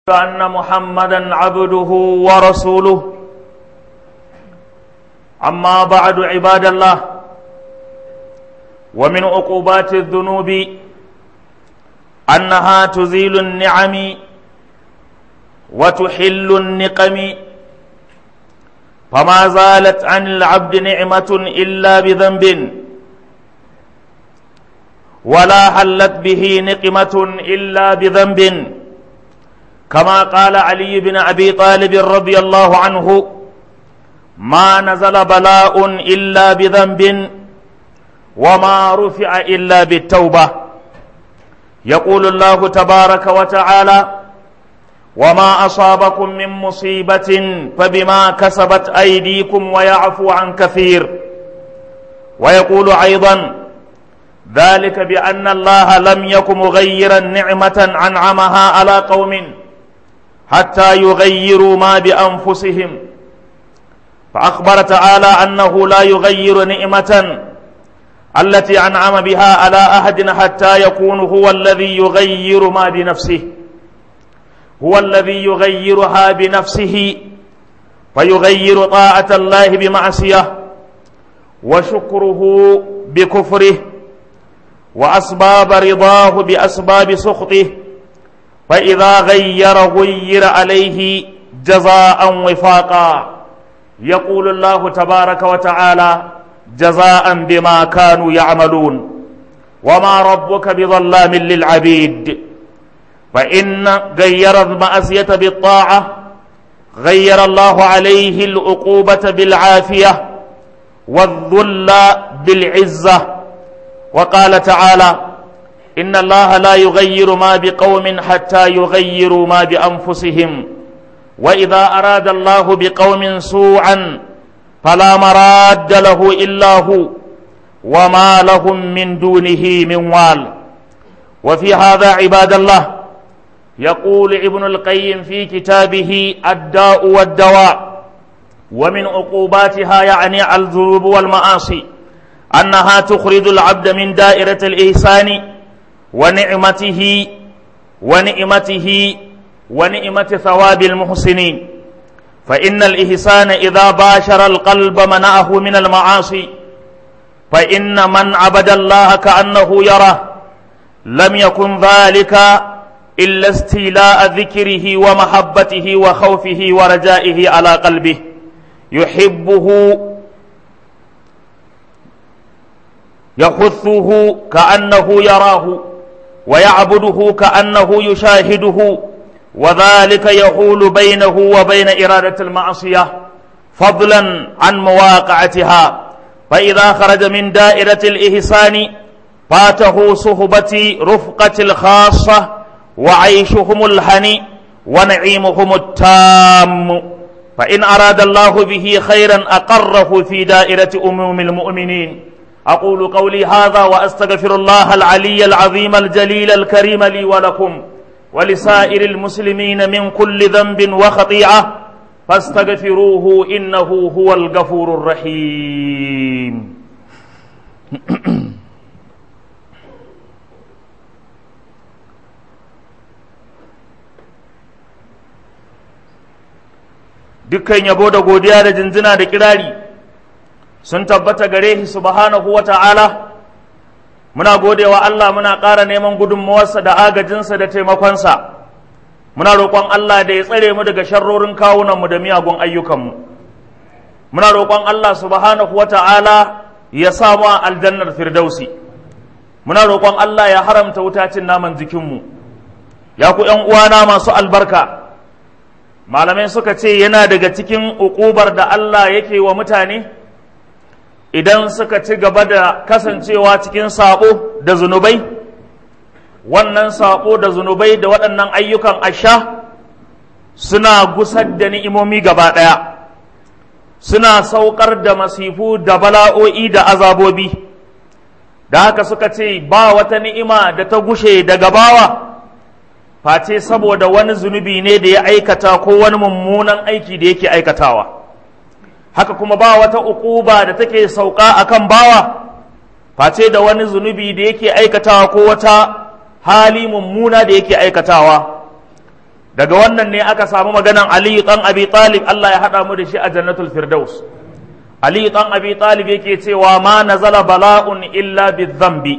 أن محمدا عبده ورسوله أما بعد عباد الله ومن عقوبات الذنوب أنها تزيل النعم وتحل النقم فما زالت عن العبد نعمة إلا بذنب ولا حلت به نقمة إلا بذنب كما قال علي بن أبي طالب رضي الله عنه ما نزل بلاء إلا بذنب وما رفع إلا بالتوبة يقول الله تبارك وتعالى وما أصابكم من مصيبة فبما كسبت أيديكم ويعفو عن كثير ويقول أيضا ذلك بأن الله لم يكن مغيرا نعمة أنعمها على قوم حتى يغيروا ما بأنفسهم فأخبر تعالى أنه لا يغير نعمة التي أنعم بها على أحد حتى يكون هو الذي يغير ما بنفسه هو الذي يغيرها بنفسه فيغير طاعة الله بمعصية وشكره بكفره وأسباب رضاه بأسباب سخطه فإذا غير غير عليه جزاء وفاقا يقول الله تبارك وتعالى جزاء بما كانوا يعملون وما ربك بظلام للعبيد فإن غير المعصية بالطاعة غير الله عليه العقوبة بالعافية والذل بالعزة وقال تعالى إن الله لا يغير ما بقوم حتى يغيروا ما بأنفسهم وإذا أراد الله بقوم سوءا فلا مراد له إلا هو وما لهم من دونه من وال وفي هذا عباد الله يقول ابن القيم في كتابه الداء والدواء ومن عقوباتها يعني الذنوب والمعاصي أنها تخرج العبد من دائرة الإحسان ونعمته ونعمته ونعمة ثواب المحسنين فإن الإحسان إذا باشر القلب منعه من المعاصي فإن من عبد الله كأنه يرى لم يكن ذلك إلا استيلاء ذكره ومحبته وخوفه ورجائه على قلبه يحبه يحثه كأنه يراه ويعبده كأنه يشاهده وذلك يحول بينه وبين إرادة المعصية فضلا عن مواقعتها فإذا خرج من دائرة الإحسان فاته صحبة رفقة الخاصة وعيشهم الهني ونعيمهم التام فإن أراد الله به خيرا أقره في دائرة أموم المؤمنين أقول قولي هذا وأستغفر الله العلي العظيم الجليل الكريم لي ولكم ولسائر المسلمين من كل ذنب وخطيئة فاستغفروه إنه هو الغفور الرحيم dukkan yabo da godiya da jinjina da kirari sun tabbata gare shi subhanahu wa ta'ala muna godewa Allah muna ƙara neman gudunmawarsa da agajinsa da taimakonsa muna roƙon Allah da ya tsare mu daga sharrorin kawunanmu da miyagun ayyukanmu muna roƙon Allah subhanahu wa ta'ala ya samu a aljannar firdausi muna roƙon Allah ya haramta wutacin naman jikinmu ya ku ‘yan uwana masu albarka malamai suka ce yana daga cikin uƙubar da Allah yake wa mutane idan suka ci gaba da kasancewa cikin saɓo da zunubai wannan saƙo da zunubai da waɗannan ayyukan asha suna gusar da ni'imomi gaba ɗaya suna saukar da masifu da bala'o'i da azabobi da haka suka ce ba wata ni'ima da ta gushe daga bawa face saboda wani zunubi ne da ya aikata ko wani mummunan aiki da yake aikatawa haka kuma ba wata uquba da take sauka akan bawa face da wani zunubi da yake aikatawa ko wata hali mummuna da yake aikatawa daga wannan ne aka samu maganan aliyu ɗan abi talib Allah ya haɗa mu da shi a jannatul firdaus aliyu ɗan abi talib yake cewa ma nazala bala'un illa bizambi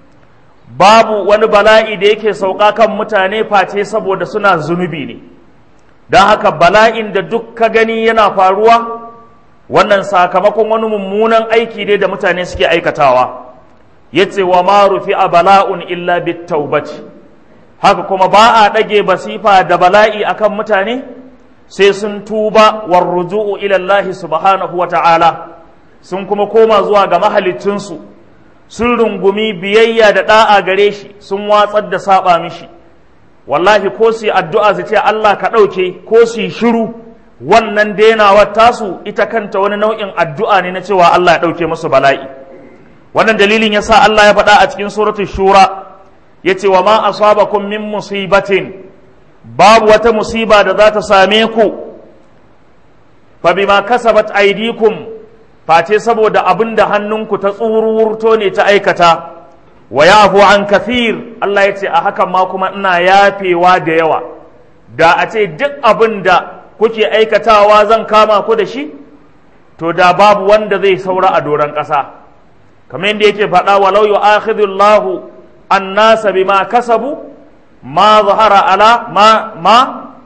babu wani bala'i da yake sauka kan mutane face saboda suna zunubi ne don haka bala'in da duk ka gani yana faruwa wannan sakamakon wani mummunan aiki ne da mutane suke aikatawa ya ce wa ma rufi a bala'un illa bit taubaci haka kuma ba a ɗage basifa da bala'i akan mutane sai sun tuba war ruju'u ilallahi subhanahu wa ta'ala sun kuma koma zuwa ga mahalicinsu sun rungumi biyayya da ɗa'a gare shi sun watsar da saba mishi wallahi ko su yi addu'a su ce Allah ka ɗauke ko su yi shiru wannan denawar tasu ita kanta wani nau'in addu'a ne na cewa Allah ya ɗauke musu bala'i wannan dalilin ya sa Allah ya faɗa a cikin suratul shura ya ce wa ma asabakum min musibatin babu wata musiba da za ta same ku fa bima kasabat aydikum face saboda abin da hannunku ta tsururto ne ta aikata wa yafu an kathir Allah ya ce a hakan ma kuma ina yafewa da yawa da a ce duk abin da kuke aikatawa zan kama ku da shi to da babu wanda zai saura a doron ƙasa kamar yadda yake faɗa walau yu'akhidullahu annasa bima kasabu ma zahara ala ma ma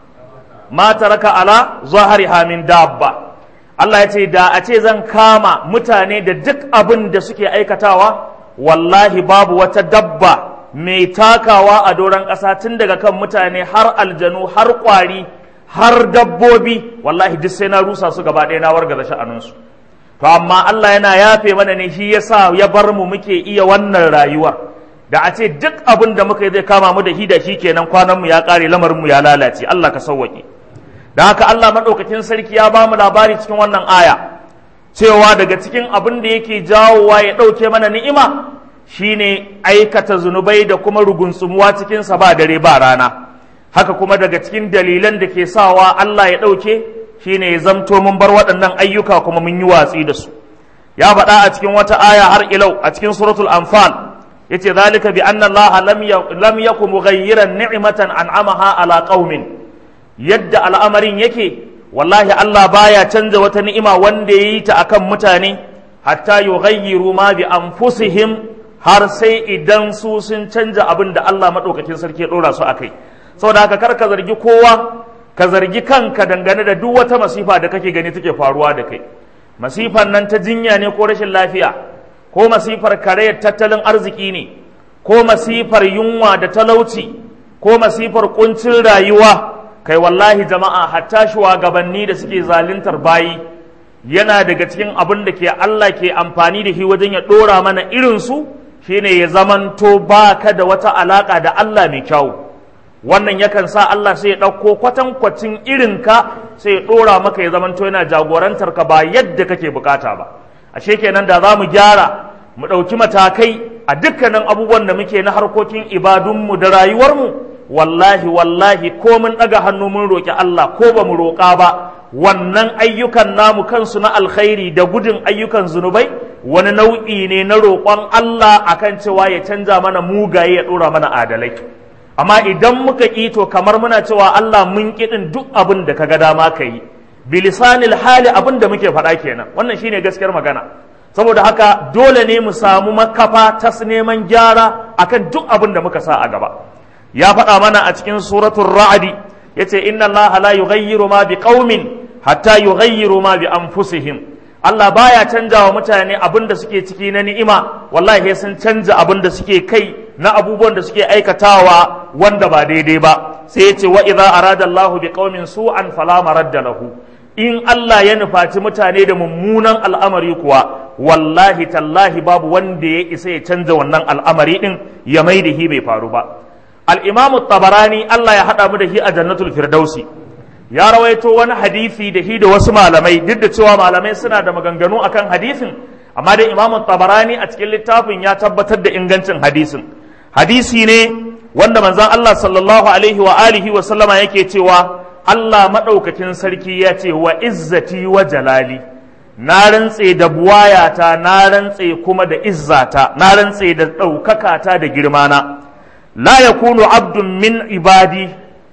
ma taraka ala zahariha min dabba Allah ya ce da a ce zan kama mutane da duk abin da suke aikatawa wallahi babu wata dabba mai takawa a doron ƙasa tun daga kan mutane har aljanu har ƙwari har dabbobi wallahi duk sai na rusa su gaba ɗaya na wargaza sha'aninsu to amma Allah yana yafe mana ne shi yasa ya bar mu muke iya wannan rayuwar da a ce duk abin da muka yi zai kama mu da shi da shi kenan kwanan mu ya ƙare lamarin mu ya lalace Allah ka sauwaƙe da haka Allah maɗaukakin sarki ya ba mu labari cikin wannan aya cewa daga cikin abin da yake jawowa ya ɗauke mana ni'ima shine aikata zunubai da kuma rugunsumuwa cikinsa ba dare ba rana haka kuma daga cikin dalilan da ke sawa Allah ya ɗauke shine ya zamto mun bar waɗannan ayyuka kuma mun yi watsi da su ya faɗa a cikin wata aya har ilau a cikin suratul anfal yace zalika bi anna Allah lam yakun mughayyiran ni'matan an'amaha ala qaumin yadda al'amarin yake wallahi Allah baya canza wata ni'ima wanda ya yi ta akan mutane hatta yughayyiru ma bi anfusihim har sai idan su sun canja abin da Allah maɗaukakin sarki ya ɗora su a kai saboda haka kar ka zargi kowa ka zargi kanka dangane da duk wata masifa da kake gani take faruwa da kai masifan nan ta jinya ne ko rashin lafiya ko masifar karayar tattalin arziki ne ko masifar yunwa da talauci ko masifar kuncin rayuwa kai wallahi jama'a hatta shugabanni da suke zaluntar bayi yana daga cikin abin da ke Allah ke amfani da shi wajen ya ɗora mana irinsu shine ya zamanto ba ka da wata alaƙa da Allah mai kyau wannan yakan sa Allah sai ya ɗauko kwatankwacin irinka sai ya ɗora maka ya zamanto yana jagorantar ka ba yadda kake bukata ba ashe kenan da za mu gyara mu ɗauki matakai a dukkanin abubuwan da muke na harkokin ibadunmu da rayuwarmu wallahi wallahi ko mun ɗaga hannu mun roƙi Allah ko ba mu roƙa ba wannan ayyukan namu kansu na alkhairi da gudun ayyukan zunubai wani nau'i ne na roƙon Allah akan cewa ya canza mana mugaye ya ɗora mana adalai amma idan muka ƙi to kamar muna cewa Allah mun ƙiɗin duk abin da ka ga dama ka yi bilisanil hali abin da muke faɗa kenan wannan shine gaskiyar magana saboda haka dole ne mu samu makafa ta neman gyara akan duk abin da muka sa a gaba ya faɗa mana a cikin suratul ra'adi yace inna allaha la yughayyiru ma biqaumin hatta yughayyiru ma bi anfusihim Allah baya canja wa mutane abin da suke ciki na ni'ima wallahi sun canja abin da suke kai na abubuwan da suke aikatawa wanda ba daidai ba sai yace wa idza arada Allahu biqaumin su'an fala maradda lahu in Allah ya nufaci mutane da mummunan al'amari kuwa wallahi tallahi babu wanda ya isa ya canza wannan al'amari din ya mai da hi bai faru ba al'imamu tabarani Allah ya haɗa mu da shi a jannatul firdausi ya rawaito wani hadisi da shi da wasu malamai duk da cewa malamai suna da maganganu akan hadisin amma da imamu tabarani a cikin littafin ya tabbatar da ingancin hadisin hadisi ne wanda manzon Allah sallallahu alaihi wa alihi wa sallama yake cewa Allah maɗaukakin sarki ya ce wa izzati wa jalali na rantse da buwayata na rantse kuma da izzata na rantse da ɗaukakata da girmana la yakunu abdun min ibadi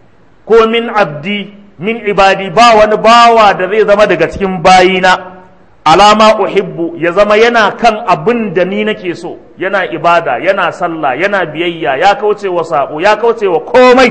ko min abdi min ibadi ba wani bawa da zai zama daga cikin bayina alama uhibbu ya zama yana kan abin da ni nake so yana ibada yana sallah yana biyayya ya kauce wa sabo ya kauce wa komai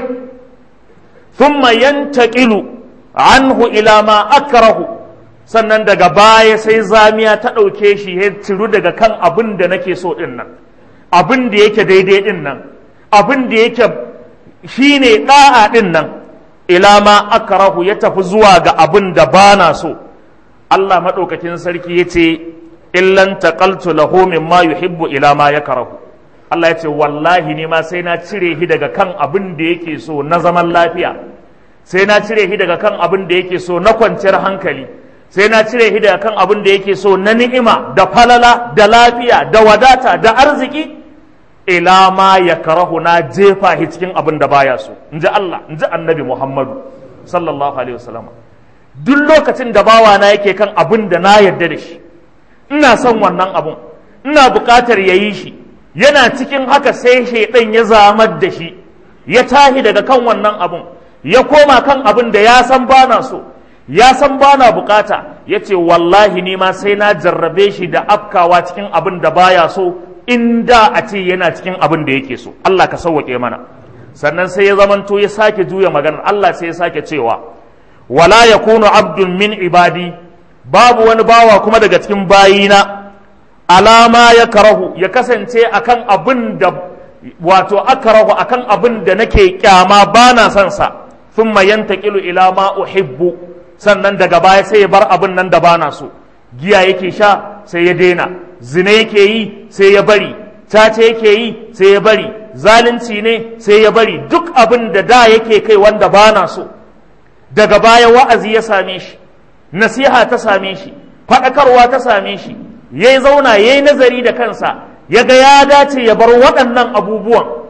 thumma yantaqilu anhu ila ma akrahu sannan daga baya sai zamiya ta ɗauke shi ya ciru daga kan abin da nake so ɗin nan abin da yake daidai ɗin nan abin da yake shine ɗa'a ɗin nan ila ma akrahu ya tafi zuwa ga abin da bana so Allah maɗaukakin sarki ya ce illan taqaltu lahu mimma yuhibbu ila ma yakrahu Allah ya ce wallahi ne ma sai na cire shi daga kan abin da yake so na zaman lafiya sai na cire shi daga kan abin da yake so na kwanciyar hankali sai na cire shi daga kan abin da yake so na ni'ima da falala da lafiya da wadata da arziki ila ma ya karahu na jefa shi cikin abin da baya so in ji Allah in ji annabi Muhammadu sallallahu alaihi wasallam duk lokacin da bawana yake kan abin da na yarda da shi ina son wannan abun ina buƙatar ya yi shi yana cikin haka sai shaidan ya zamar da shi ya tahi daga kan wannan abun ya koma kan abin da ya san bana so ya san bana bukata ya ce wallahi ni ma sai na jarrabe shi da afkawa cikin abin da baya so in da a ce yana cikin abin da yake so Allah ka sauwaƙe mana sannan sai ya zamanto ya sake juya maganar Allah sai ya sake cewa wala yakunu abdun min ibadi babu wani bawa kuma daga cikin bayina alama ya karahu ya kasance akan abin da wato akarahu akan abin da nake kyama bana son sa thumma yantaqilu ila ma uhibbu sannan daga baya sai ya bar abin nan da bana so giya yake sha sai ya daina zina yake yi sai ya bari cace yake yi sai ya bari zalunci ne sai ya bari duk abin da da yake kai wanda bana so daga baya wa'azi ya same shi nasiha ta same shi faɗakarwa ta same shi ya zauna ya yi nazari da kansa ya ga ya dace ya bar waɗannan abubuwan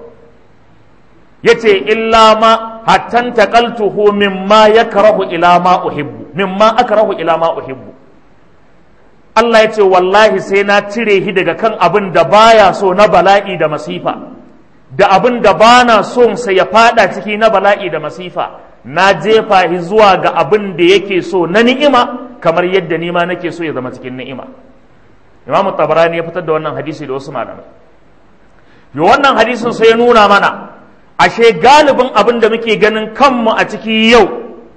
ya ce illa ma hattan taƙaltuhu mimma ya karahu ila ma uhibbu mimma akrahu ila ma uhibbu Allah ya ce wallahi sai na cire shi daga kan abin da baya so na bala'i da masifa da abin da bana son sa ya fada ciki na bala'i da masifa na jefa shi zuwa ga abin da yake so na ni'ima kamar yadda nima nake so ya zama cikin ni'ima Imam Tabarani ya fitar da wannan hadisi da wasu malamai yo wannan hadisin sai ya nuna mana ashe galibin abin da muke ganin kanmu a ciki yau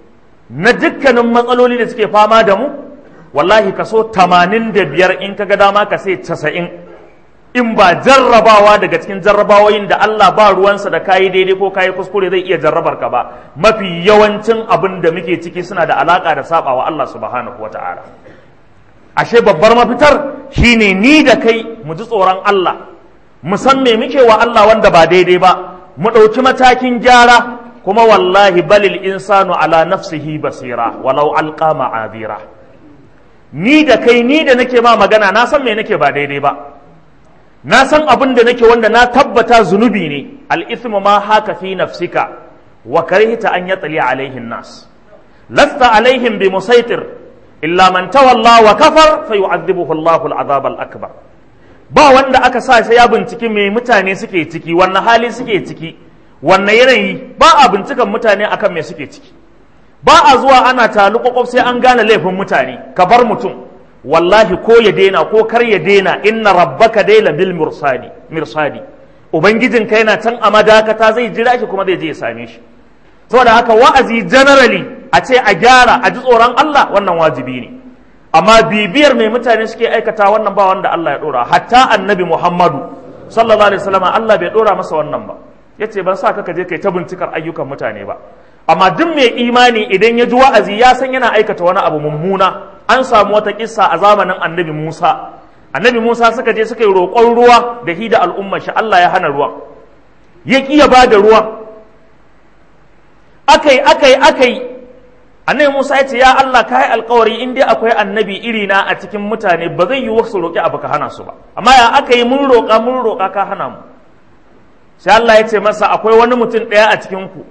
na dukkanin matsaloli da suke fama da mu wallahi kaso tamanin da biyar in ka ga dama ka sai casa'in in ba jarrabawa daga cikin jarrabawoyin da Allah ba ruwansa da kayi daidai ko kayi kuskure zai iya jarrabar ka ba mafi yawancin abin da muke ciki suna da alaka da sabawa Allah subhanahu wa ta'ala ashe babbar mafitar shine ni da kai mu ji tsoron Allah mu san me muke wa Allah wanda ba daidai ba mu ɗauki matakin gyara kuma wallahi balil insanu ala nafsihi basira walau alqa ma'adira ni da kai ni da nake ma magana na san me nake ba daidai ba na san abin da nake wanda na tabbata zunubi ne al-ithmu ma haka fi nafsika wa karihta an yatli alaihin nas lasta alaihim bi musaitir illa man tawalla wa kafar fa yu'adhibuhu Allahu al-azab al-akbar ba wanda aka sa sai ya binciki me mutane suke ciki wannan hali suke ciki wannan yanayi ba a bincikan mutane akan me suke ciki ba a zuwa ana talu kwakwaf sai an gane laifin mutane ka bar mutum wallahi ko ya daina ko kar ya daina inna rabbaka daila bil mursadi mirsadi ubangijin ka yana can a madakata zai jira shi kuma zai je ya same shi saboda haka wa'azi generally a ce a gyara a ji tsoron Allah wannan wajibi ne amma bibiyar mai mutane suke aikata wannan ba wanda Allah ya dora hatta annabi Muhammadu sallallahu alaihi wasallam Allah bai dora masa wannan ba yace ban sa ka je kai ta bincikar ayyukan mutane ba amma duk mai imani idan ya ji wa'azi ya san yana aikata wani abu mummuna an samu wata kissa a zamanin annabi Musa annabi Musa suka je suka yi roƙon ruwa da hi da al'ummar shi Allah ya hana ruwan ya kiya ba da ruwan akai akai akai annabi Musa ya ce ya Allah ka yi alkawari in dai akwai annabi iri na a cikin mutane ba zai yi wasu roƙi abu ka hana su ba amma ya aka yi mun roƙa mun roƙa ka hana mu sai Allah ya ce masa akwai wani mutum ɗaya a cikin ku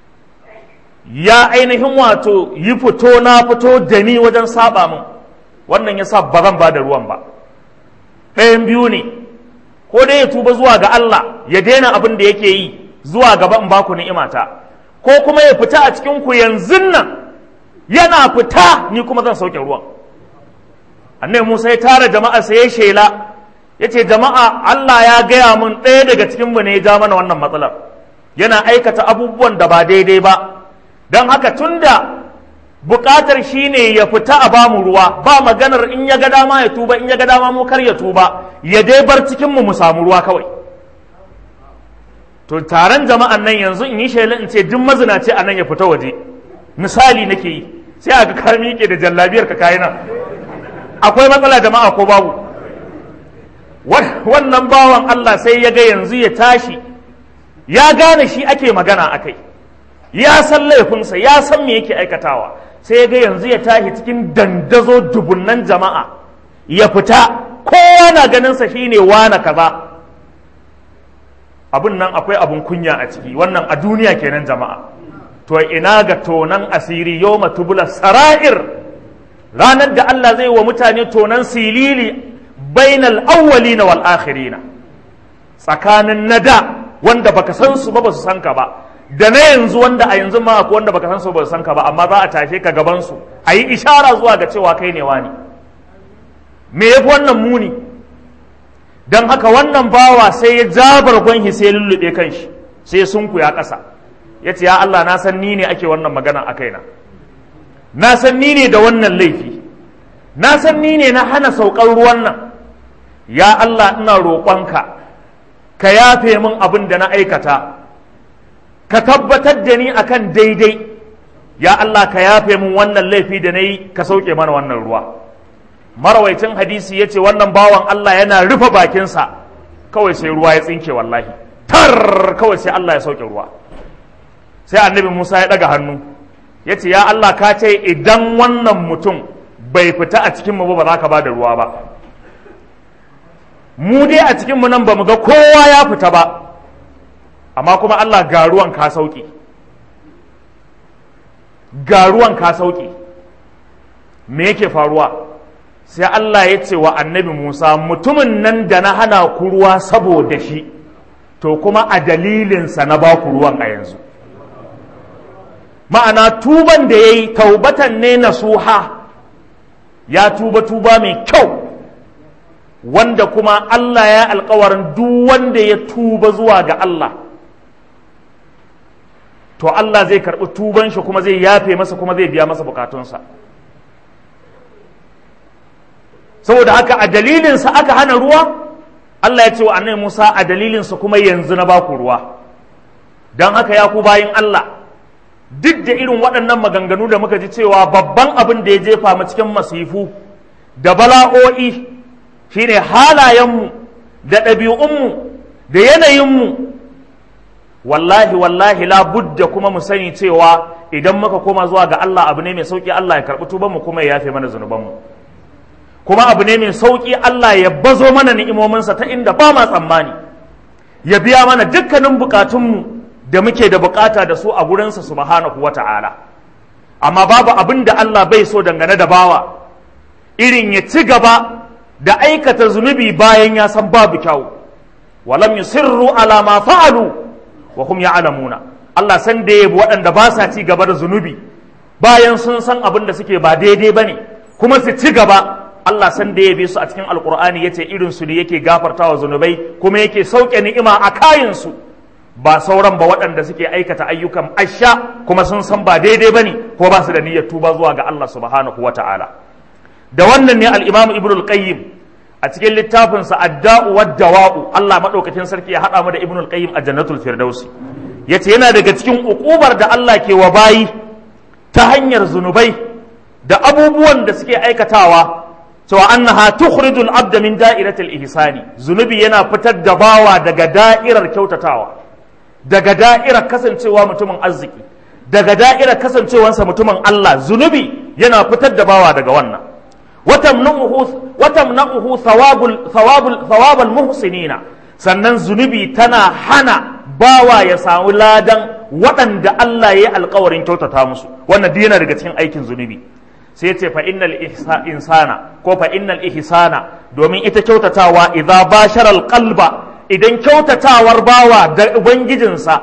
ya ainihin wato yi fito na fito da ni wajen saba min wannan ya sa ba zan ba da ruwan ba ɗayan biyu ne ko dai ya tuba zuwa ga Allah ya daina abin da yake yi zuwa gaba in baku ni'imata ko kuma ya fita a cikin ku yanzu nan yana fita ni kuma zan sauke ruwan annabi Musa ya tara jama'a sai ya shela yace jama'a Allah ya gaya mun ɗaya daga cikin mu ne ya ja mana wannan matsalar yana aikata abubuwan da ba daidai ba don haka tunda bukatar shine ya fita a bamu ruwa ba maganar in ya ga dama ya tuba in ya ga dama mu kar ya tuba ya dai bar cikin mu mu samu ruwa kawai to taron jama'an nan yanzu in yi shela in ce duk mazinaci a nan ya fita waje misali nake yi sai a ga ka miƙe da jallabiyar ka kayi nan akwai matsala jama'a ko babu wannan bawan Allah sai ya ga yanzu ya tashi ya gane shi ake magana a kai ya san laifinsa ya san me yake aikatawa sai ya ga yanzu ya tashi cikin dandazo dubunnan jama'a ya fita kowa na ganinsa shine wane kaza abin nan akwai abin kunya a ciki wannan a duniya kenan jama'a to ina ga tonan asiri yau matubula sara'ir ranar da Allah zai wa mutane tonan silili bainal awwalina wal akhirina tsakanin nada wanda baka san su ba ba su san ka ba da na yanzu wanda a yanzu ma akwai wanda baka san su ba su san ka ba amma za a tashe ka gaban su a yi ishara zuwa ga cewa kai ne wani me yafi wannan muni don haka wannan bawa sai ya jabar gwanhi sai ya lullube kanshi sai sunku ya ƙasa ya ce ya Allah na san ni ne ake wannan magana a kaina na san ni ne da wannan laifi na san ni ne na hana saukar ruwan nan ya Allah ina roƙonka ka yafe min abin da na aikata ka tabbatar da ni akan daidai ya Allah ka yafe min wannan laifi da na yi ka sauke mana wannan ruwa marawaitin hadisi ya ce wannan bawan Allah yana rufe bakinsa kawai sai ruwa ya tsinke wallahi tar kawai sai Allah ya sauke ruwa sai annabi Musa ya ɗaga hannu ya ce ya Allah ka ce idan wannan mutum bai fita a cikinmu ba ba za ka ba da ruwa ba mu dai a cikinmu nan ba mu ga kowa ya fita ba amma kuma Allah ga ruwan ka sauki ga ruwan ka sauki me yake faruwa sai Allah ya ce wa annabi Musa mutumin nan da na hana ku ruwa saboda shi to kuma a dalilinsa na ba ku ruwan a yanzu ma'ana tuban da ya yi taubatan ne na suha ya tuba tuba mai kyau wanda kuma Allah ya alkawarin duk wanda ya tuba zuwa ga Allah to Allah zai karɓi tuban shi kuma zai yafe masa kuma zai biya masa bukatunsa saboda haka a dalilinsa aka hana ruwa Allah ya ce wa annabi Musa a dalilinsa kuma yanzu na baku ruwa don haka ya ku bayin Allah duk da irin waɗannan maganganu da muka ji cewa babban abin da ya jefa mu cikin masifu da bala'o'i shine halayenmu da ɗabi'unmu da yanayinmu wallahi wallahi la budda kuma mu sani cewa idan muka koma zuwa ga Allah abu ne mai sauki Allah ya karɓi tubanmu kuma ya yafe mana zunubanmu kuma abu ne mai sauki Allah ya bazo mana ni'imominsa ta inda ba ma tsammani ya biya mana dukkanin bukatunmu da muke da bukata da su a gurinsa subhanahu wa ta'ala amma babu abin da Allah bai so dangane da bawa irin ya ci gaba da aikata zunubi bayan ya san babu kyau walam yusirru ala ma fa'alu wa hum ya'lamuna Allah san da yabi waɗanda ba sa ci gaba da zunubi bayan sun san abin da suke ba daidai bane kuma su ci gaba Allah san da yabe su a cikin alkur'ani yace irin su ne yake gafartawa zunubai kuma yake sauke ni'ima a kayan su ba sauran ba waɗanda suke aikata ayyukan asha kuma sun san ba daidai bane ko ba su da niyyar tuba zuwa ga Allah subhanahu wata'ala da wannan ne al-Imam Ibn al-Qayyim a cikin littafin sa Ad-Da'u wad-Dawa'u Allah madaukakin sarki ya hada mu da Ibn al-Qayyim a Jannatul Firdausi yace yana daga cikin ukubar da Allah ke wa bayi ta hanyar zunubai da abubuwan da suke aikatawa cewa annaha tukhrijul abda min da'iratil ihsani zunubi yana fitar da bawa daga da'irar kyautatawa daga da'irar kasancewa mutumin arziki daga da'irar kasancewansa mutumin Allah zunubi yana fitar da bawa daga wannan watamna'uhu watamna'uhu thawabul thawabul thawabul muhsinina sannan zunubi tana hana bawa ya samu ladan waɗanda Allah ya yi alkawarin kyautata musu wannan duk yana daga cikin aikin zunubi sai ce fa innal insana ko fa innal ihsana domin ita kyautatawa idza bashara alqalba idan kyautatawar bawa da ubangijinsa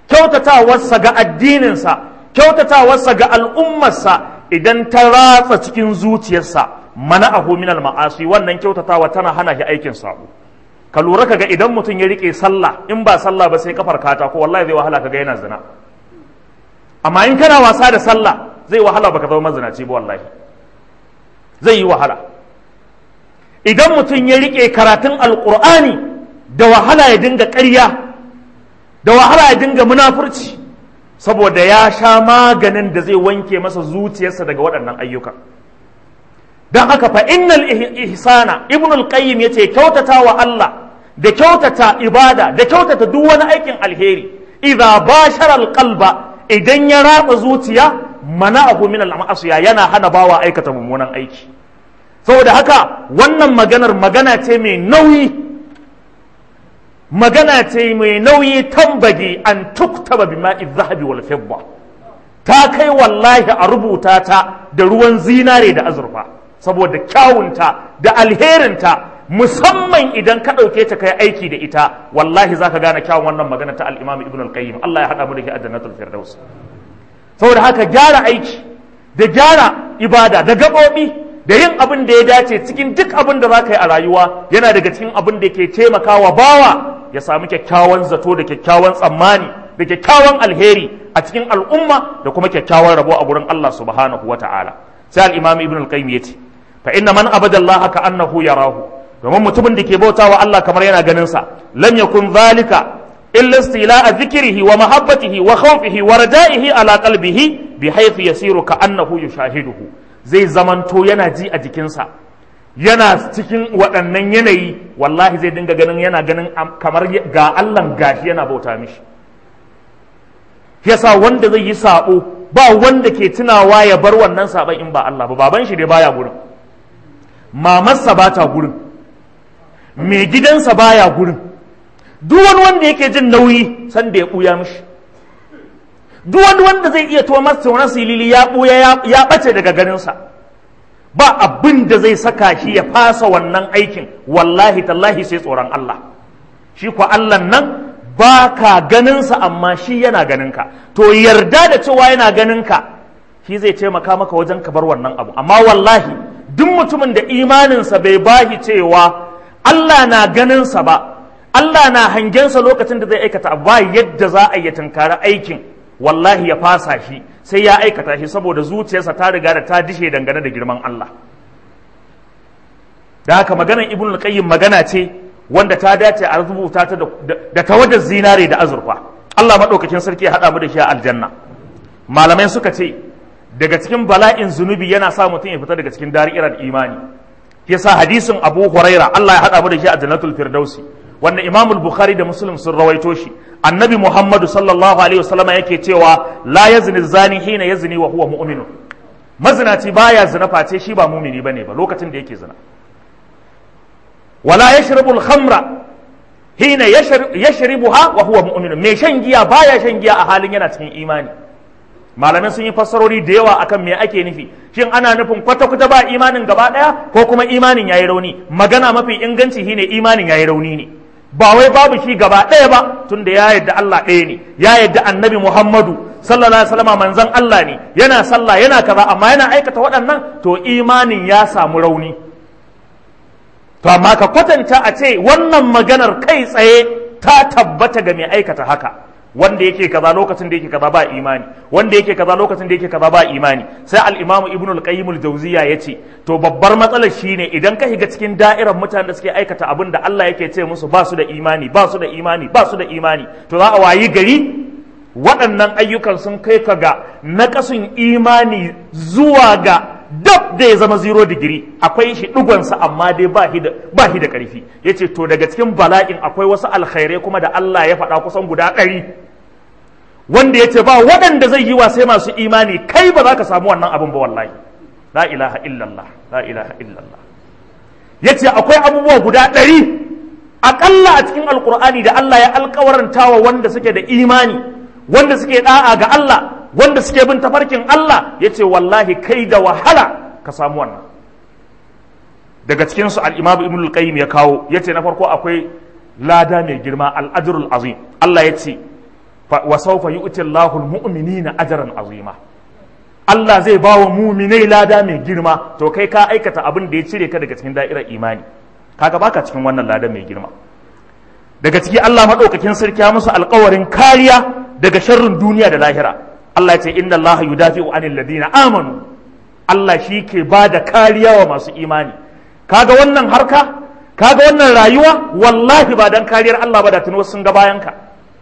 kyautatawarsa ga addininsa kyautatawarsa ga al'ummarsa idan ta ratsa cikin zuciyarsa mana ahu minal ma'asi wannan kyautatawa tana hana shi aikin sabo ka lura kaga idan mutum ya rike sallah in ba sallah ba sai kafar kata ko wallahi zai wahala kaga yana zina amma in kana wasa da sallah zai wahala baka zama mazinaci ba wallahi zai yi wahala idan mutum ya rike karatun alqur'ani da wahala ya dinga ƙarya da wahala ya dinga munafurci saboda ya sha maganin da zai wanke masa zuciyarsa daga waɗannan ayyukan don haka fa innal ihsana ibn al-qayyim yace kyautata wa Allah da kyautata ibada da kyautata duk wani aikin alheri idza bashara al-qalba idan ya ratsa zuciya mana'ahu min al-ma'asiya yana hana bawa aikata mummunan aiki saboda haka wannan maganar magana ce mai nauyi magana ce mai nauyi tambage an tuktaba bima'i zahabi wal fidda ta kai wallahi a rubuta ta da ruwan zinare da azurfa saboda kyawunta da alherinta musamman idan ka ɗauke ta kai aiki da ita wallahi za ka gane kyawun wannan magana ta al'imam ibn al-qayyim Allah ya haɗa mu da ke a jannatul firdaus saboda haka gyara aiki da gyara ibada da gaɓoɓi da yin abin da ya dace cikin duk abin da za ka yi a rayuwa yana daga cikin abin da ke taimakawa bawa ya samu kyakkyawan zato da kyakkyawan tsammani da kyakkyawan alheri a cikin al'umma da kuma kyakkyawan rabo a gurin Allah subhanahu wa ta'ala sai al-imam ibn al-qayyim yace fa inna man abada Allah ka annahu yarahu domin mutumin da ke bautawa Allah kamar yana ganin sa lam yakun zalika illa istila'a dhikrihi wa mahabbatihi wa khawfihi wa raja'ihi ala qalbihi bi haythu yasiru ka annahu yushahiduhu zai zamanto yana ji a jikinsa yana cikin waɗannan yanayi wallahi zai dinga ganin yana ganin kamar ga Allah gashi yana bauta mishi yasa wanda zai yi sabo ba wanda ke tunawa ya bar wannan saban in ba Allah ba baban shi dai baya gurin mamarsa ba ta gurin mai gidansa baya gurin duk wani wanda yake jin nauyi san da ya ɓuya mishi duk wani wanda zai iya tuwa masa wani silili ya ɓuya ya ɓace daga ganinsa ba abin da zai saka shi ya fasa wannan aikin wallahi tallahi sai tsoron Allah shi kwa Allah nan ba ka ganinsa amma shi yana ganinka to yarda da cewa yana ganinka shi zai taimaka maka wajen ka bar wannan abu amma wallahi duk mutumin da imaninsa bai bahi cewa Allah na ganinsa ba Allah na hangensa lokacin da zai aikata ba yadda za a yi tunkari aikin wallahi ya fasa shi sai ya aikata shi saboda zuciyarsa ta riga da ta dishe dangane da girman Allah da haka maganar ibn al-qayyim magana ce wanda ta dace a rubuta ta da tawadar zinare da azurfa Allah madaukakin sarki ya hada mu da shi a aljanna malamai suka ce daga cikin bala'in zunubi yana sa mutum ya fita daga cikin da'irar imani yasa hadisin Abu Huraira Allah ya hada mu da shi a jannatul firdausi wanda Imam Bukhari da Muslim sun rawaito shi annabi Muhammadu sallallahu alaihi wasallam yake cewa la yazni zani hina yazni wa huwa mu'minun mazinaci baya zina face shi ba mumini bane ba lokacin da yake zina wala yashrabu al-khamra hina yashribuha wa huwa mu'minun mai shan giya baya shan giya a halin yana cikin imani malamai sun yi fassarori da yawa akan me ake nufi shin ana nufin kwata-kwata ba imanin gaba daya ko kuma imanin yayi rauni magana mafi inganci shine imanin yayi rauni ne ba wai babu shi gaba ɗaya ba tunda ya yadda Allah ɗaya ne ya yadda annabi Muhammadu sallallahu alaihi wasallam manzon Allah ne yana sallah yana kaza amma yana aikata waɗannan to imanin ya samu rauni to amma ka kwatanta a ce wannan maganar kai tsaye ta tabbata ga mai aikata haka wanda yake kaza lokacin da yake kaza ba imani wanda yake kaza lokacin da yake kaza ba imani sai al-imam ibn al-qayyim al-jawziya yace to babbar matsalar shine idan ka shiga cikin da'irar mutanen da suke aikata abin da Allah yake ce musu ba su da imani ba su da imani ba su da imani to za a wayi gari waɗannan ayyukan sun kai ka ga naƙasun imani zuwa ga dab da ya zama zero digiri akwai shi ɗigonsa amma dai ba shi da ƙarfi ya ce to daga cikin bala'in akwai wasu alkhairai kuma da Allah ya faɗa kusan guda ɗari wanda ya ce ba waɗanda zai yi wa sai masu imani kai ba za ka samu wannan abin ba wallahi la ilaha illallah la ilaha illallah ya ce akwai abubuwa guda ɗari aƙalla a cikin alƙur'ani da Allah ya alƙawaranta wa wanda suke da imani wanda suke ɗa'a ga Allah wanda suke bin tafarkin Allah ya ce wallahi kai da wahala ka samu wannan daga cikinsu al'imamu ibn al-qayyim ya kawo ya ce na farko akwai lada mai girma al'ajirul azim Allah ya ce wa sawfa yu'ti Allahu al-mu'minina ajran azima Allah zai ba wa muminai lada mai girma to kai ka aikata abin da ya cire ka daga cikin da'irar imani kaga baka cikin wannan lada mai girma daga ciki Allah madaukakin sarki ya musu alƙawarin kariya daga sharrin duniya da lahira Allah ya ce inna Allah yudafi'u anil ladina amanu Allah shi ke ba da kariya wa masu imani kaga wannan harka kaga wannan rayuwa wallahi ba dan kariyar Allah ba da tuno sun ga bayan ka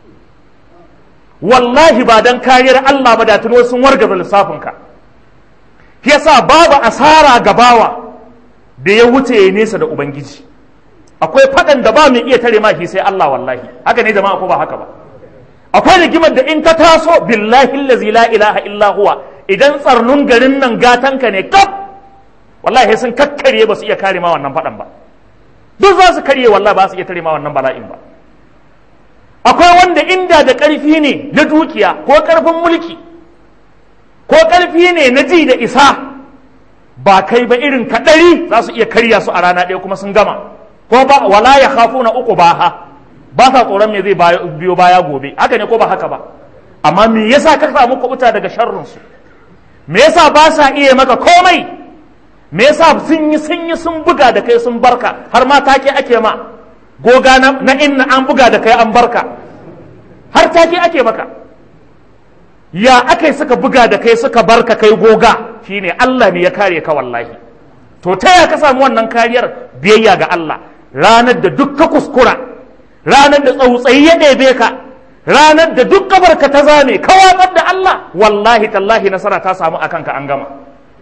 wallahi ba dan kariyar Allah ba da tuno sun wargaza lissafin ka yasa babu asara gabawa da ya wuce ya nesa da ubangiji akwai faɗan da ba mai iya tare ma shi sai Allah wallahi haka ne jama'a ko ba haka ba akwai rigimar da in ka taso billahi allazi la ilaha illa huwa idan tsarnun garin nan gatanka ne kaf wallahi sun kakkarye ba su iya kare ma wannan faɗan ba duk za su karye wallahi ba su iya tare ma wannan bala'in ba akwai wanda inda da ƙarfi ne na dukiya ko ƙarfin mulki ko ƙarfi ne na ji da isa ba kai ba irin kaɗari za su iya karya su a rana ɗaya kuma sun gama ko ba wala ya khafu na uku ba ha ba sa tsoron me zai biyo baya gobe haka ne ko ba haka ba amma me yasa ka samu kubuta daga sharrin su me yasa ba sa iya maka komai me yasa sun yi sun yi sun buga da kai sun barka har ma take ake ma goga na, na inna an buga da kai an barka har take ake maka ya akai suka buga da kai suka barka kai goga shine Allah ne ya kare ka wallahi to ta ya ka samu wannan kariyar biyayya ga Allah ranar da duk ka kuskura ranar da tsautsayi ya ɗebe ka ranar da duk kabarka ta zame ka watsar da Allah wallahi tallahi nasara ta samu akan ka an gama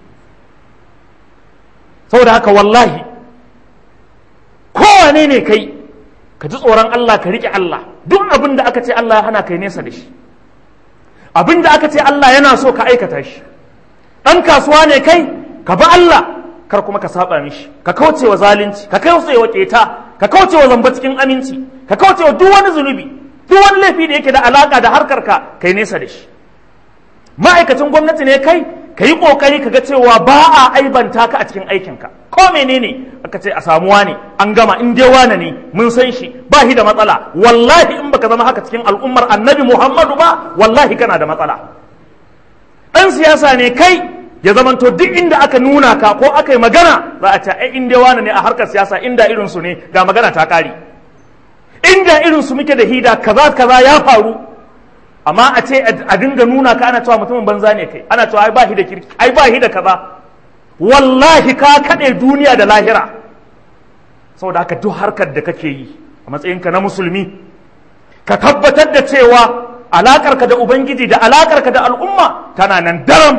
saboda haka wallahi kowane ne kai ka ji tsoron Allah ka riƙe Allah duk abin da aka ce Allah ya hana kai nesa da shi abin da aka ce Allah yana so ka aikata shi ɗan kasuwa ne kai ka bi Allah kar kuma ka saba mishi ka kauce wa zalunci ka kauce wa keta ka kauce wa zamba cikin aminci ka kauce wa duk wani zunubi duk wani laifi da yake da alaka da harkar ka kai nesa da shi ma'aikacin gwamnati ne kai ka yi kokari ka ga cewa ba a aibanta ka a cikin aikinka ko menene aka ce a samuwa ne an gama in dai wane ne mun san shi ba shi da matsala wallahi in baka zama haka cikin al'ummar annabi muhammadu ba wallahi kana da matsala ɗan siyasa ne kai ya zamanto duk inda aka nuna ka ko aka yi magana za a ce ai in dai wane ne a harkar siyasa inda irin su ne ga magana ta kare inda irin su muke da hida kaza kaza ya faru amma a ce a dinga nuna ka ana cewa mutumin banza ne kai ana cewa ai ba shi da kirki ai ba shi da kaza wallahi ka kaɗe duniya da lahira saboda haka duk harkar da kake yi a matsayinka na musulmi ka tabbatar da cewa alakarka da ubangiji da alakarka da al'umma tana nan daram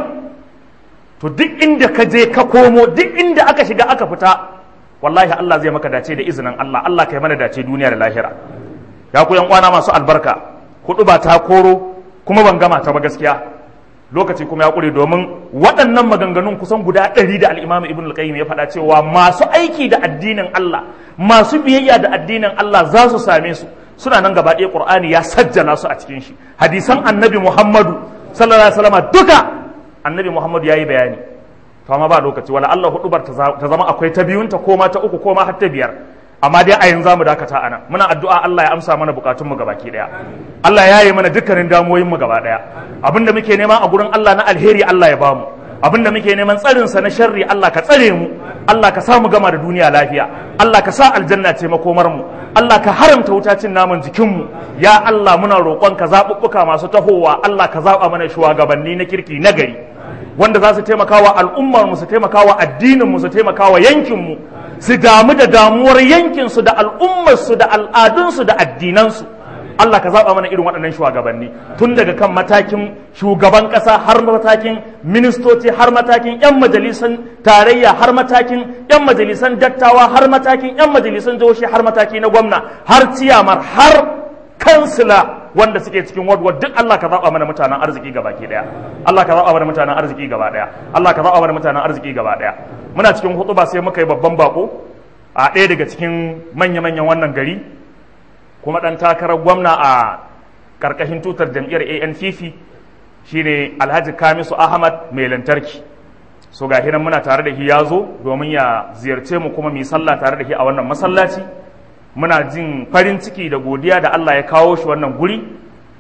to duk inda ka je ka komo duk inda aka shiga aka fita wallahi Allah zai maka dace da izinin Allah Allah kai mana dace duniya da lahira ya ku yan kwana masu albarka hudu ba ta koro kuma ban gama ta ba gaskiya lokaci kuma ya kure domin waɗannan maganganun kusan guda ɗari da al'imamu ibn al-qayyim ya faɗa cewa masu aiki da addinin Allah masu biyayya da addinin Allah za su same su suna nan gaba ɗaya qur'ani ya sajjala su a cikin shi hadisan annabi muhammadu sallallahu alaihi wasallam duka annabi muhammadu ya yi bayani to amma ba lokaci wala Allah hudubar ta zama akwai ta biyunta ko ma ta uku ko ma har ta biyar amma dai a yanzu mu dakata anan muna addu'a Allah ya amsa mana bukatun mu gabaki daya Allah ya yi mana dukkanin damuwoyin mu gaba daya abinda muke nema a gurin Allah na alheri Allah ya bamu abinda muke neman tsarin sa na sharri Allah ka tsare mu Allah ka sa mu gama da duniya lafiya Allah ka sa aljanna ce makomar mu Allah ka haramta wuta cin naman jikin mu ya Allah muna roƙon ka zaɓuɓɓuka masu tahowa Allah ka zaɓa mana shugabanni na kirki na gari wanda za su taimaka wa al'ummar mu su taimaka wa addinin mu su taimaka wa yankin mu su damu da damuwar yankin su da al'ummar su da al'adun su da addinan su Allah ka zaba mana irin waɗannan shugabanni tun daga kan matakin shugaban ƙasa har matakin ministoci har matakin 'yan majalisan tarayya har matakin 'yan majalisan dattawa har matakin 'yan majalisan jihohi har mataki na gwamna har ciyamar har kansila wanda suke cikin wadwad duk Allah ka zaba mana mutanen arziki gaba ke daya Allah ka zaba mana mutanen arziki gaba daya Allah ka zaba mana mutanen arziki gaba daya muna cikin hutuba sai muka yi babban bako a ɗaya daga cikin manya-manyan wannan gari kuma ɗan takarar gwamna a ƙarƙashin tutar jam'iyyar ANPP shine Alhaji Kamisu Ahmad mai lantarki so ga hinan muna tare da shi ya zo domin ya ziyarce mu kuma mu yi sallah tare da shi a wannan masallaci muna jin farin ciki da godiya da Allah ya kawo shi wannan guri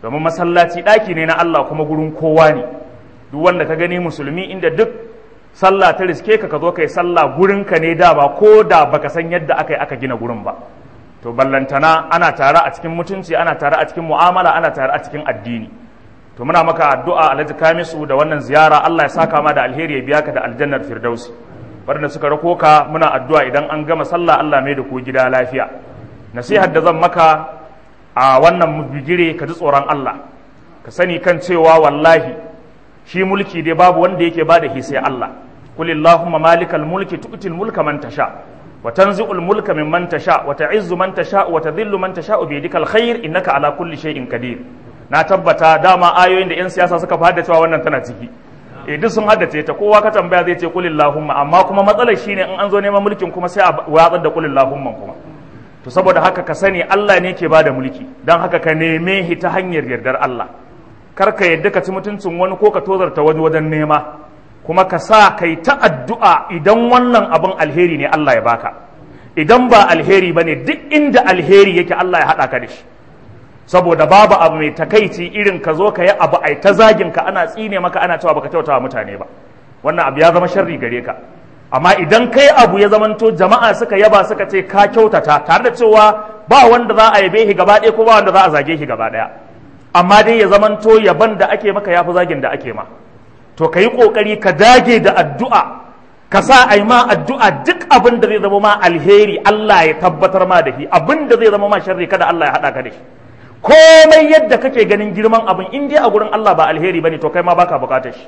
domin masallaci ɗaki ne na Allah kuma gurin kowa ne duk wanda ka gani musulmi inda duk sallah ta riske ka ka zo kai sallah gurin ka ne da ba ko da baka san yadda aka yi aka gina gurin ba to ballantana ana tare a cikin mutunci ana tare a cikin mu'amala ana tare a cikin addini to muna maka addu'a alhaji kamisu da wannan ziyara Allah ya saka ma da alheri ya biya ka da aljannar firdausi waɗanda suka rako ka muna addu'a idan an gama sallah Allah mai da ku gida lafiya nasihar da zan maka a wannan bigire ka ji tsoron Allah ka sani kan cewa wallahi shi mulki dai babu wanda yake bada shi sai Allah qul illahumma malikal mulki tu'til mulka man tasha wa tanzi'ul mulka mimman tasha wa ta'izzu man tasha wa tadhillu man tasha bi yadikal khair innaka ala kulli shay'in qadir na tabbata dama ayoyin da yan siyasa suka fi cewa wannan tana ciki eh duk sun haddace ta kowa ka tambaya zai ce qul illahumma amma kuma matsalar shine in an zo neman mulkin kuma sai a watsar da qul illahumma kuma to saboda haka ka sani Allah ne ke bada mulki don haka ka neme shi ta hanyar yardar Allah kar ka yadda ka ci mutuncin wani ko ka tozarta wani wajen nema kuma ka sa kai ta addu'a idan wannan abin alheri ne Allah ya baka idan ba alheri ba ne duk inda alheri yake Allah ya haɗa ka da shi saboda babu abu mai takaici irin ka zo ka yi abu ai ta zagin ka ana tsine maka ana cewa baka kyautawa mutane ba wannan abu ya zama sharri gare ka amma idan kai abu ya zamanto jama'a suka yaba suka ce ka kyautata tare da cewa ba wanda za a yabe shi gaba ɗaya ko ba wanda za a zage shi gaba ɗaya amma dai ya zamanto yaban da ake maka yafi zagin da ake ma to ka yi ƙoƙari ka dage da addu'a ka sa a yi ma addu'a duk abin da zai zama ma alheri Allah ya tabbatar ma da shi abin da zai zama ma sharri kada Allah ya haɗa ka da shi komai yadda kake ganin girman abin in dai a gurin Allah ba alheri bane to kai ma baka bukatar shi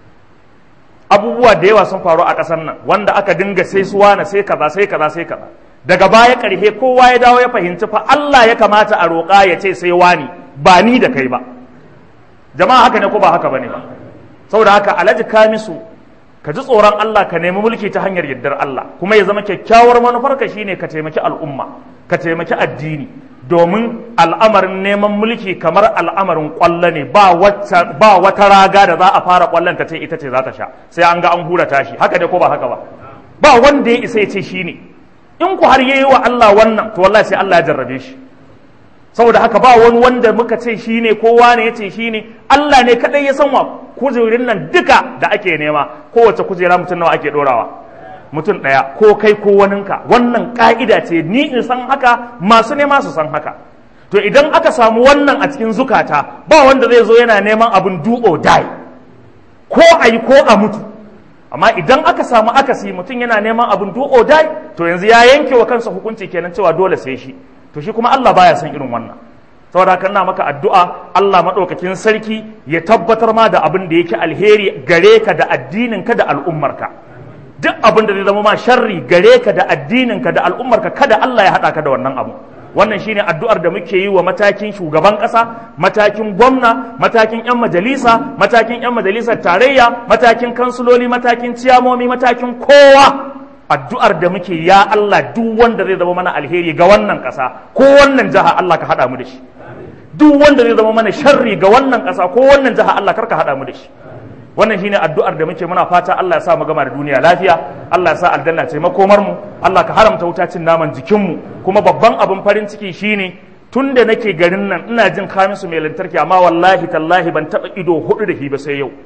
abubuwa da yawa sun faru a ƙasar nan wanda aka dinga sai suwa na sai kaza sai kaza sai kaza daga baya ƙarhe kowa ya dawo ya fahimci fa Allah ya kamata a roƙa ya ce sai wani ba ni da kai ba jama'a haka ne ko ba haka bane ba saboda haka alhaji kamisu ka ji tsoron Allah ka nemi mulki ta hanyar yardar Allah kuma ya zama kyakkyawar manufarka shine ka taimaki al'umma ka taimaki addini domin al'amarin neman mulki kamar al'amarin kwallo ne ba wata raga da za a fara kwallon ta ce ita ce za ta sha sai an ga an hura tashi haka dai ko ba haka ba ba wanda ya isa ya ce shi ne in ku har yayi wa Allah wannan to wallahi sai Allah ya jarrabe shi saboda haka ba wani wanda muka ce shi ne kowa ne ya ce shi ne Allah ne kadai ya san wa kujerin nan duka da ake nema kowace kujera mutum nawa ake dorawa mutum ɗaya ko kai ko waninka wannan ƙa'ida ce ni in san haka masu nema su san haka to idan aka samu wannan a cikin zukata ba wanda zai zo yana neman abin do or die ko a yi ko a mutu amma idan aka samu akasi mutum yana neman abin do or die to yanzu ya yanke wa kansa hukunci kenan cewa dole sai shi to shi kuma Allah baya son irin wannan saboda haka ina maka addu'a Allah maɗaukakin sarki ya tabbatar ma da abin da yake alheri gare ka da addinin ka da al'ummarka duk abin da zai zama ma sharri gare ka da addininka da al'ummarka kada Allah ya haɗa ka da wannan abu wannan shine addu'ar da muke yi wa matakin shugaban ƙasa matakin gwamna matakin 'yan majalisa matakin 'yan majalisar tarayya matakin kansuloli matakin ciyamomi matakin kowa addu'ar da muke ya Allah duk wanda zai zama mana alheri ga wannan ƙasa ko wannan jiha Allah ka haɗa mu da shi duk wanda zai zama mana sharri ga wannan ƙasa ko wannan jiha Allah kar ka haɗa mu da shi wannan shine addu'ar da muke muna fata Allah ya sa mu gama da duniya lafiya Allah ya sa aljanna ce makomar mu Allah ka haramta wuta cin naman jikin mu kuma babban abin farin ciki shine tun da nake garin nan ina jin kamisu mai lantarki amma wallahi tallahi ban taba ido hudu da shi ba sai yau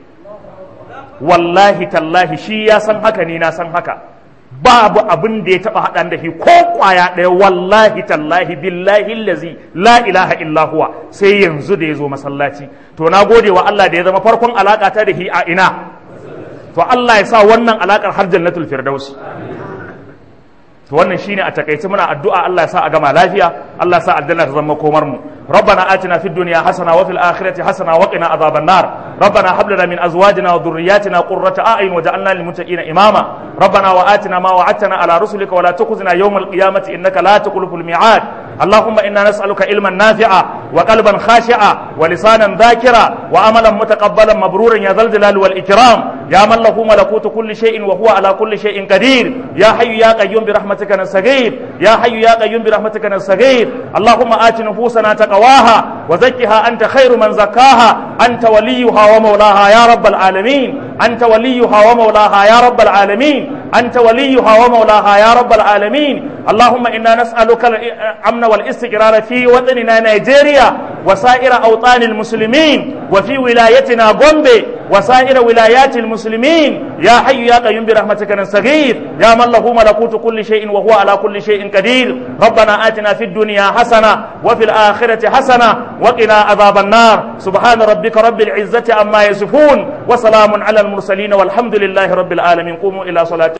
wallahi tallahi shi ya san haka ni na san haka babu abin da ya taba haɗa da shi ko kwaya ɗaya wallahi tallahi billahi lazi la ilaha illa huwa sai yanzu da ya zo masallaci to na gode wa Allah da ya zama farkon alaka ta da shi a ina to Allah ya sa wannan alakar har jannatul firdaus to wannan shine a takaice muna addu'a Allah ya sa a gama lafiya Allah ya sa aljanna ta zama komar mu ربنا آتنا في الدنيا حسنة وفي الآخرة حسنة وقنا عذاب النار ربنا هب لنا من أزواجنا وذرياتنا قرة أعين وجعلنا للمتقين إماما ربنا وآتنا ما وعدتنا على رسلك ولا تخزنا يوم القيامة إنك لا تخلف الميعاد اللهم إنا نسألك علما نافعا وقلبا خاشعا ولسانا ذاكرا وعملا متقبلا مبرورا يا ذا الجلال والإكرام يا من له ملكوت كل شيء وهو على كل شيء قدير يا حي يا قيوم برحمتك نستغيث يا حي يا قيوم برحمتك نستغيث اللهم آت نفوسنا تقواها وزكها أنت خير من زكاها أنت وليها ومولاها يا رب العالمين أنت وليها ومولاها يا رب العالمين أنت وليها ومولاها يا رب العالمين اللهم إنا نسألك الأمن والاستقرار في وطننا نيجيريا وسائر أوطان المسلمين وفي ولايتنا بومبي وسائر ولايات المسلمين يا حي يا قيوم برحمتك نستغيث يا من له ملكوت كل شيء وهو على كل شيء قدير ربنا آتنا في الدنيا حسنة وفي الآخرة حسنة وقنا عذاب النار سبحان ربك رب العزة عما يصفون وسلام على المرسلين والحمد لله رب العالمين قوموا إلى صلاة